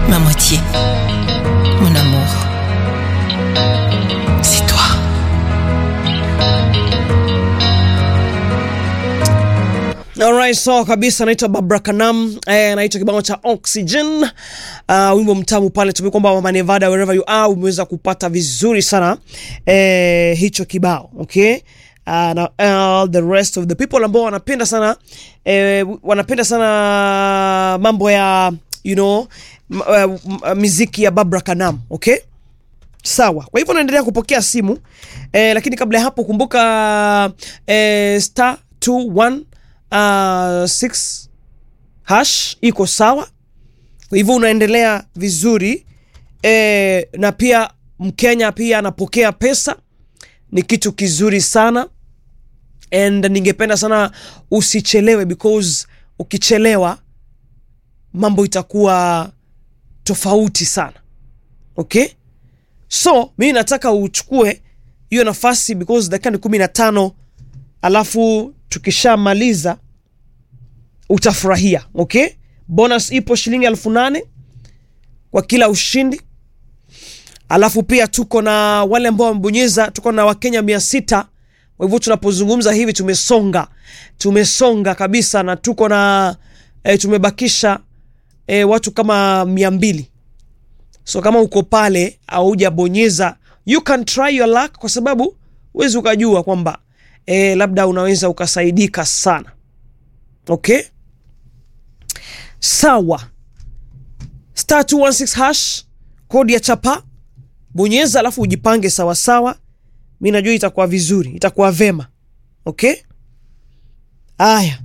ma moitié, mon amour. C'est toi. Alright, so kabisa naitwa Babra Kanam eh, naitwa kibao cha Oxygen. Uh, wimbo mtamu pale tumekuwa kwamba Mama Nevada wherever you are umeweza kupata vizuri sana eh, hicho kibao okay? Uh, na all the rest of the people ambao wanapenda sana eh, wanapenda sana mambo ya you know m- uh, m- miziki ya Babra Kanam okay? Sawa, kwa hivyo naendelea kupokea simu eh, lakini kabla ya hapo kumbuka eh, star 21 uh, 6 hash iko sawa. Kwa hivyo unaendelea vizuri eh, na pia Mkenya pia anapokea pesa, ni kitu kizuri sana and ningependa sana usichelewe because ukichelewa mambo itakuwa tofauti sana okay so mimi nataka uchukue hiyo nafasi because dakika ni kumi na tano alafu tukishamaliza utafurahia okay bonus ipo shilingi elfu nane kwa kila ushindi alafu pia tuko na wale ambao wamebonyeza tuko na wakenya mia sita kwa hivyo tunapozungumza hivi tumesonga tumesonga kabisa na tuko na e, tumebakisha e, watu kama mia mbili so kama uko pale aujabonyeza you can try your luck kwa sababu huwezi ukajua kwamba e, labda unaweza ukasaidika sana okay sawa star 216 hash kodi ya chapa bonyeza alafu ujipange sawasawa mi najua itakuwa vizuri itakuwa vema okay aya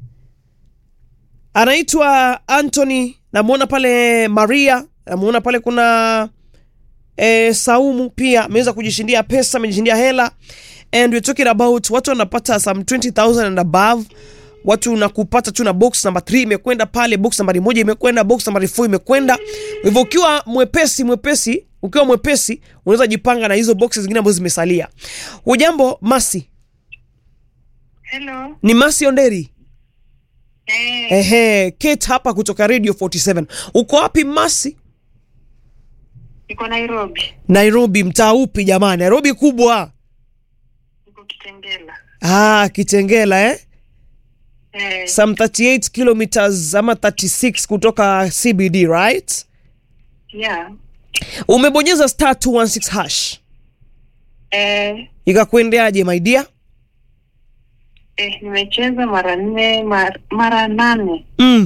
anaitwa Anthony, namwona pale Maria, namwona pale kuna e, Saumu pia ameweza kujishindia pesa, amejishindia hela and we're talking about watu wanapata some 20000 and above watu na kupata tu na box number 3 imekwenda pale, box nambari moja imekwenda, box nambari 4 imekwenda. Kwa hivyo ukiwa mwepesi mwepesi, ukiwa mwepesi unaweza jipanga na hizo boxes zingine ambazo zimesalia. Hujambo Masi? Hello. Ni Masi Onderi. Eh, Ehe, Kate hapa kutoka Radio 47. Uko wapi Masi? niko Nairobi. Nairobi, mtaa upi jamani? Nairobi kubwa. Niko Kitengela. Ah, Kitengela eh? Eh, Some 38 kilometers ama 36 kutoka CBD, right? yeah. Umebonyeza star 216 hash. Eh, Ikakuendeaje my dear? eh, nimecheza mara nne mara, mara nane Mm.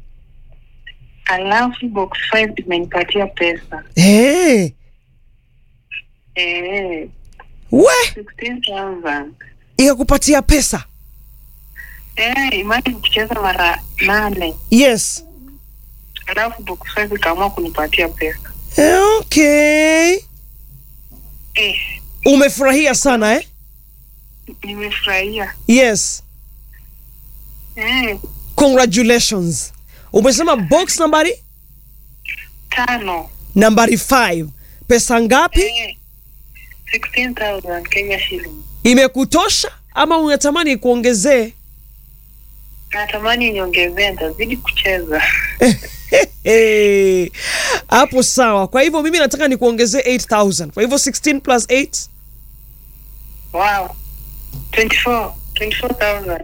alafu box 5 imenipatia pesa Eh, eh, we 16,000 ikakupatia pesa. eh, imagine kucheza mara nane Yes. alafu box 5 ikaamua kunipatia pesa Eh, Okay. eh, Umefurahia sana eh? nimefurahia Yes. eh, Congratulations. Umesema box nambari tano nambari 5. Pesa ngapi? eh, 16,000 Kenya shilling Imekutosha ama unatamani kuongezee? natamani niongezee nitazidi kucheza Eh, hapo sawa. Kwa hivyo mimi nataka nikuongezee 8000. Kwa hivyo 16 plus 8 Wow. 24. 24,000.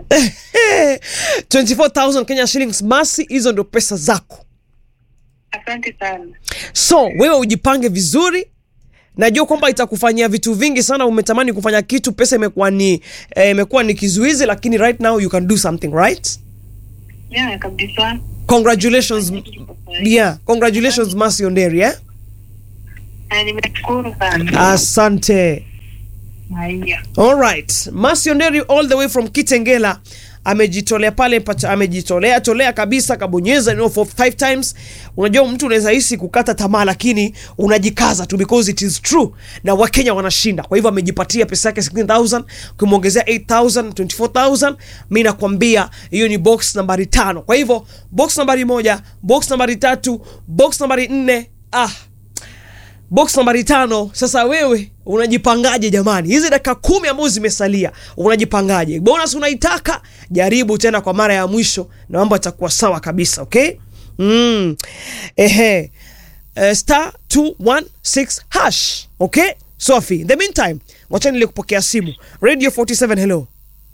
24000 Kenya shillings. Masi, hizo ndio pesa zako. Asante sana. So wewe ujipange vizuri. Najua kwamba itakufanyia vitu vingi sana. Umetamani kufanya kitu, pesa imekuwa ni eh, imekuwa ni kizuizi, lakini right now you can do something right. Yeah, kabisa. Congratulations, yeah, congratulations Masi Onderi eh? Na nimeshukuru sana. Asante. Haya. Alright, Masi Onderi all the way from Kitengela amejitolea pale pata, amejitolea tolea kabisa, kabonyeza you know, for five times. Unajua mtu unaweza hisi kukata tamaa, lakini unajikaza tu because it is true, na Wakenya wanashinda. Kwa hivyo amejipatia pesa yake 16000 kumwongezea 8000 24000. Mimi nakwambia hiyo ni box nambari tano. Kwa hivyo box nambari moja, box nambari tatu, box nambari nne ah box nambari tano. Sasa wewe unajipangaje jamani? Hizi dakika kumi ambazo zimesalia unajipangaje? Bonus unaitaka? Jaribu tena kwa mara ya mwisho na mambo yatakuwa sawa kabisa, okay? Mm. Ehe. uh, star 216 hash okay sofi in the meantime wachani nili kupokea simu radio 47 hello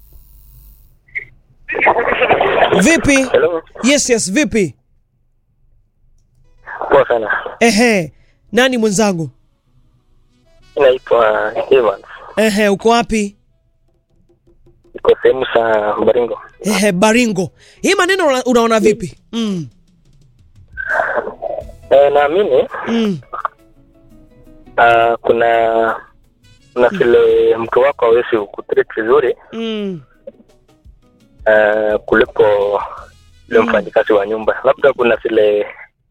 vipi Hello. yes yes vipi Poa sana. ehe nani mwenzangu Naitwa Evans. ehe uko wapi Iko sehemu za Baringo. ehe baringo hii maneno una- unaona vipi mm. E, naamini Mm. uh, kuna kuna vile mke wako hawezi kutreat vizuri Mm. uh, kuliko yule mfanyikazi wa nyumba. Labda kuna vile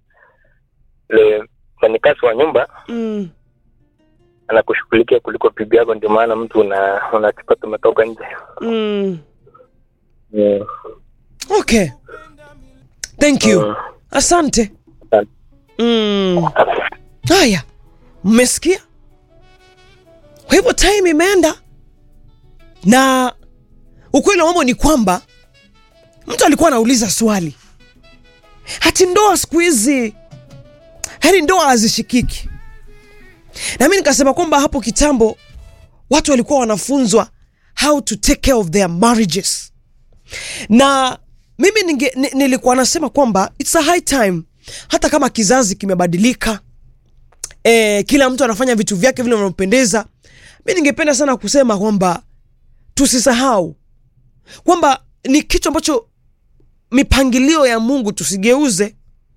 yule mfanyikazi wa nyumba Mm. anakushughulikia kuliko bibi yako, ndio maana mtu una unajipata umetoka nje. Mm. Mm. okay thank you Mm. asante Asante. mm. haya mmesikia kwa hivyo time imeenda na ukweli wa mambo ni kwamba mtu alikuwa anauliza swali hati ndoa siku hizi yani ndoa hazishikiki na mi nikasema kwamba hapo kitambo watu walikuwa wanafunzwa how to take care of their marriages na mimi ninge, ni, nilikuwa nasema kwamba it's a high time hata kama kizazi kimebadilika e, kila mtu anafanya vitu vyake vile vinavyopendeza mi ningependa sana kusema kwamba tusisahau kwamba ni kitu ambacho mipangilio ya mungu tusigeuze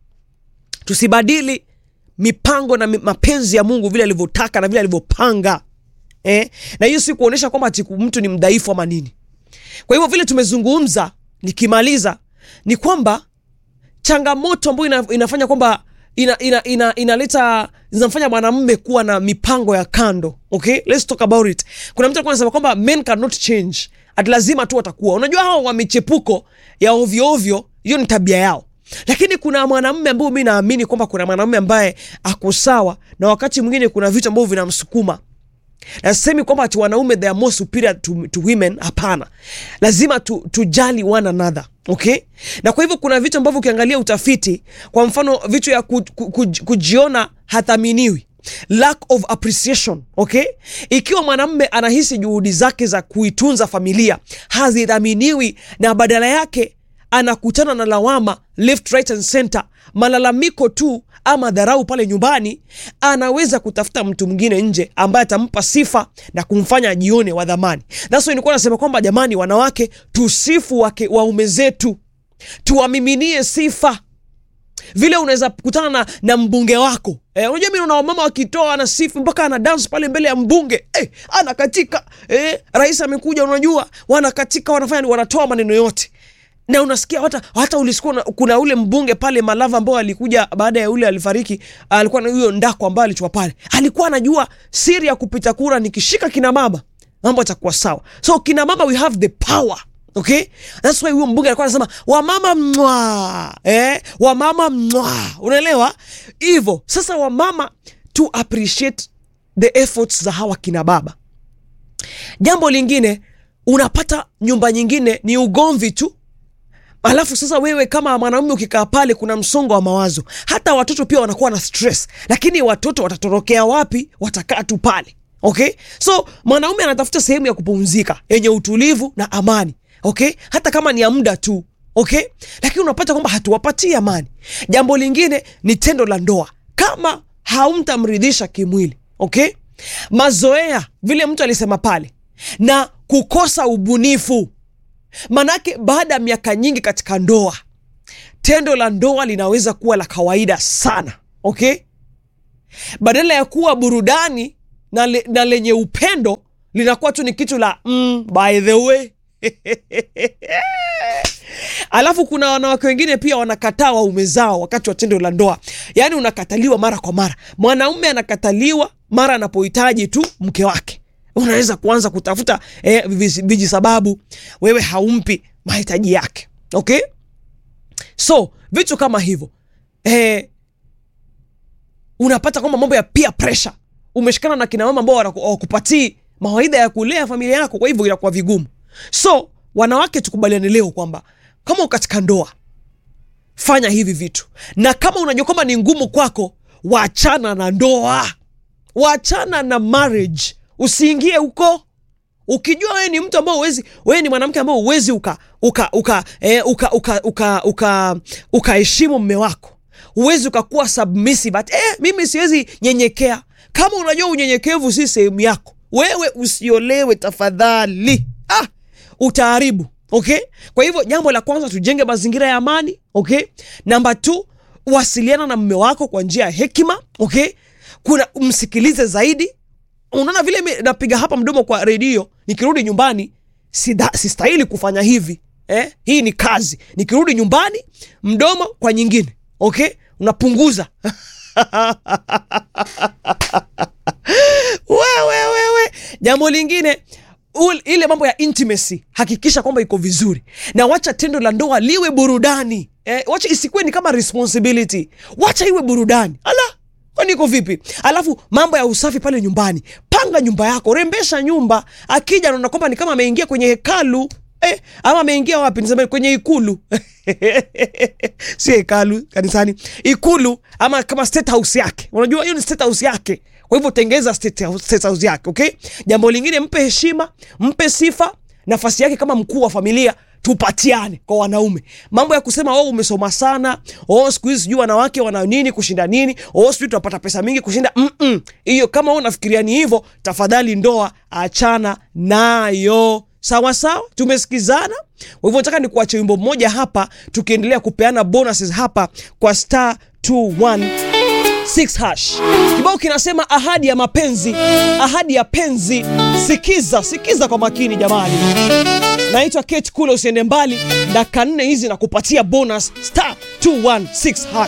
tusibadili mipango na mi- mapenzi ya mungu vile alivyotaka na vile alivyopanga eh? na hiyo si kuonyesha kwamba ati mtu ni mdhaifu ama nini kwa hivyo vile tumezungumza nikimaliza ni kwamba changamoto ambayo ina, inafanya kwamba ina, ina, ina, inaleta zinamfanya mwanamume kuwa na mipango ya kando okay let's talk about it kuna mtu alikuwa anasema kwamba men cannot change at lazima tu watakuwa unajua hao wa michepuko ya ovyo ovyo hiyo ni tabia yao lakini kuna mwanamume ambao mi naamini kwamba kuna mwanamume ambaye ako sawa na wakati mwingine kuna vitu ambavyo vinamsukuma na sisemi kwamba ati wanaume they are more superior to, to women hapana lazima tu, tujali one another okay na kwa hivyo kuna vitu ambavyo ukiangalia utafiti kwa mfano vitu ya ku, ku, ku, kujiona hathaminiwi lack of appreciation okay ikiwa mwanamme anahisi juhudi zake za kuitunza familia hazidhaminiwi na badala yake anakutana na lawama left right and center malalamiko tu ama dharau pale nyumbani anaweza kutafuta mtu mwingine nje ambaye atampa sifa na kumfanya ajione wa dhamani thats why nilikuwa nasema kwamba jamani wanawake tusifu wake waume zetu tuwamiminie sifa vile unaweza kutana na, na mbunge wako eh, unajua mi naona wamama wakitoa ana sifu mpaka ana dance pale mbele ya mbunge eh, anakatika eh, rais amekuja unajua wanakatika wanafanya wanatoa maneno yote na unasikia hata, hata ulisikia una- kuna ule mbunge pale Malava ambao alikuja baada ya ule alifariki, alikuwa na huyo ndako ambaye alichwa pale, alikuwa anajua siri ya kupita kura, nikishika kina mama mambo yatakuwa sawa. So kina mama we have the power okay that's why huyo mbunge alikuwa anasema wamama mwa eh, wamama mwa unaelewa hivyo sasa wamama to appreciate the efforts za hawa kina baba jambo lingine unapata nyumba nyingine ni ugomvi tu alafu sasa wewe kama mwanaume ukikaa pale kuna msongo wa mawazo hata watoto pia wanakuwa na stress lakini watoto watatorokea wapi watakaa tu pale okay so mwanaume anatafuta sehemu ya kupumzika yenye utulivu na amani okay hata kama ni ya muda tu okay lakini unapata kwamba hatuwapatii amani jambo lingine ni tendo la ndoa kama haumtamridhisha kimwili okay mazoea vile mtu alisema pale na kukosa ubunifu manake baada ya miaka nyingi katika ndoa tendo la ndoa linaweza kuwa la kawaida sana okay badala ya kuwa burudani na, le, na lenye upendo linakuwa tu ni kitu la mm, by the way alafu kuna wanawake wengine pia wanakataa waume zao wakati wa tendo la ndoa yaani unakataliwa mara kwa mara mwanaume anakataliwa mara anapohitaji tu mke wake unaweza kuanza kutafuta eh, viji viji sababu wewe haumpi mahitaji yake okay so vitu kama hivyo eh, unapata kwamba mambo ya peer pressure umeshikana na kina mama ambao wanaku- hawakupatii mawaidha ya kulea familia yako kwa hivyo inakuwa vigumu so wanawake tukubaliane leo kwamba kama uko katika ndoa fanya hivi vitu na kama unajua kwamba ni ngumu kwako wachana na ndoa wachana na marriage usiingie huko ukijua wewe ni mtu ambao uwezi wewe ni mwanamke ambao uwezi uka uka uka eh, uka uka uka uka ukaheshimu mme wako uwezi ukakuwa submissive but eh, mimi siwezi nyenyekea kama unajua unyenyekevu si sehemu yako wewe usiolewe tafadhali ah, utaharibu okay kwa hivyo jambo la kwanza tujenge mazingira ya amani okay namba t wasiliana na mme wako kwa njia ya hekima okay kuna msikilize zaidi unaona vile mi napiga hapa mdomo kwa redio nikirudi nyumbani sida- sistahili kufanya hivi eh? hii ni kazi nikirudi nyumbani mdomo kwa nyingine okay unapunguza wewe wewe jambo lingine ul- ile mambo ya intimacy hakikisha kwamba iko vizuri na wacha tendo la ndoa liwe burudani eh, wacha isikuwe ni kama responsibility wacha iwe burudani ala kwani iko vipi alafu mambo ya usafi pale nyumbani panga nyumba yako rembesha nyumba akija naona kwamba ni kama ameingia kwenye hekalu eh, ama ameingia wapi niseme kwenye ikulu si hekalu kanisani ikulu ama kama state house yake unajua hiyo ni state house yake kwa hivyo tengeza state house, state house yake okay jambo lingine mpe heshima mpe sifa nafasi yake kama mkuu wa familia tupatiane kwa wanaume mambo ya kusema oh, umesoma sana oh, siku hizi sijui wanawake wana nini kushinda nini oh, sijui tunapata pesa mingi kushinda Mm-mm. hiyo kama wewe unafikiria ni hivyo tafadhali ndoa achana nayo sawa sawa tumesikizana kwa hivyo nataka nikuache wimbo mmoja hapa tukiendelea kupeana bonuses hapa kwa star 21 6 hash kibao kinasema ahadi ya mapenzi ahadi ya penzi sikiza sikiza kwa makini jamani naitwa kate kule usiende mbali dakika nne hizi na kupatia bonus star 216 hash